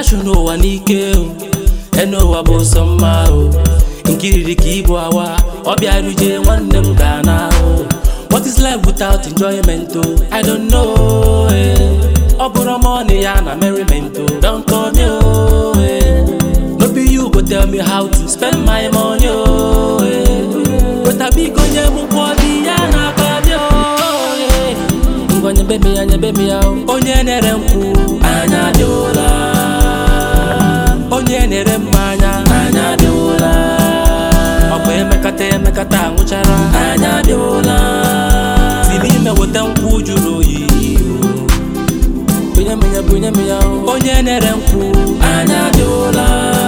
achụ n'ụwa n'ike o ene ụwa bụ sọ mma o nkiriri ka ibu awa ọ bịaruje nwanne m ga na ahụ what is life without enjoyment o i don't know eh. ọ bụrụ money ya na merriment o don't call me o eh. no be you go tell me how to spend my money o eh. weta biko nye m ụkwụ dị ya na aka bịa o eh. ngwa nyebe m ya nyebe m ya o. onye na-ere nkwụ anya dị ụla onye na-ere mmanya anya dị ụla ọ bụ emekata emekata anwụchara anya dị ụla si n'ime weta nkwụ jụrụ oyi bunye m ya bunye m ya o. onye na-ere nkwụ anya dị ụla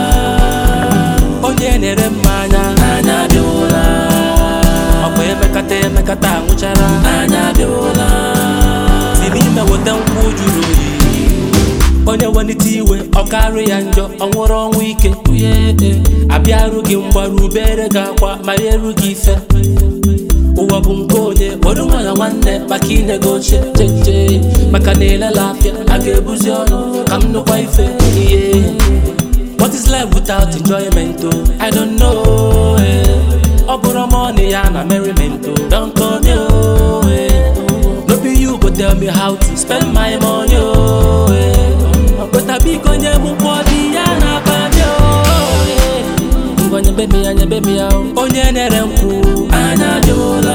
onye na-ere mmanya anya dị ụla ọ bụ emekata emekata anwụchara anya dị ụla si n'ime weta nkwụ jụrụ oyi onye welite iwe ọ karị ya njọ ọ nwụrụ ọnwụ ike abịarụ gị mgbaru bere gị akwa ma ya eru gị ife ụwa bụ nke onye kpọrọ nwa ya nwanne maka inye gị oche cheche maka na elela afịa a ga-ebuzi ọnụ ka m nụkwa ife ihe what is life without enjoyment o i don't know eh. ọ bụrụ money ya na merriment o don't call me o eh. no be you go tell me how to spend my money o eh. weta biko nye m ụkwụ dị ya na aka bịa o eh. ngwa nyebe m ya nyebe m ya o. onye na-ere nkwụ anya dị ụla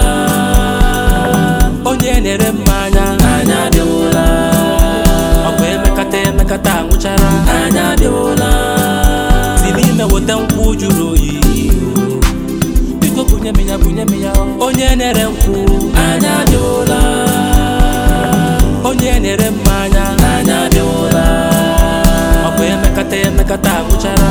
onye na-ere mmanya anya dị ụla ọ bụ emekata emekata anwụchara anya dị ụla si n'ime weta nkwụ jụrụ oyi biko bunye m ya bunye m ya o. onye na-ere nkwụ anya dị ụla onye na-ere mmanya anya dị ụla ọ bụ emekata emekata anwụchara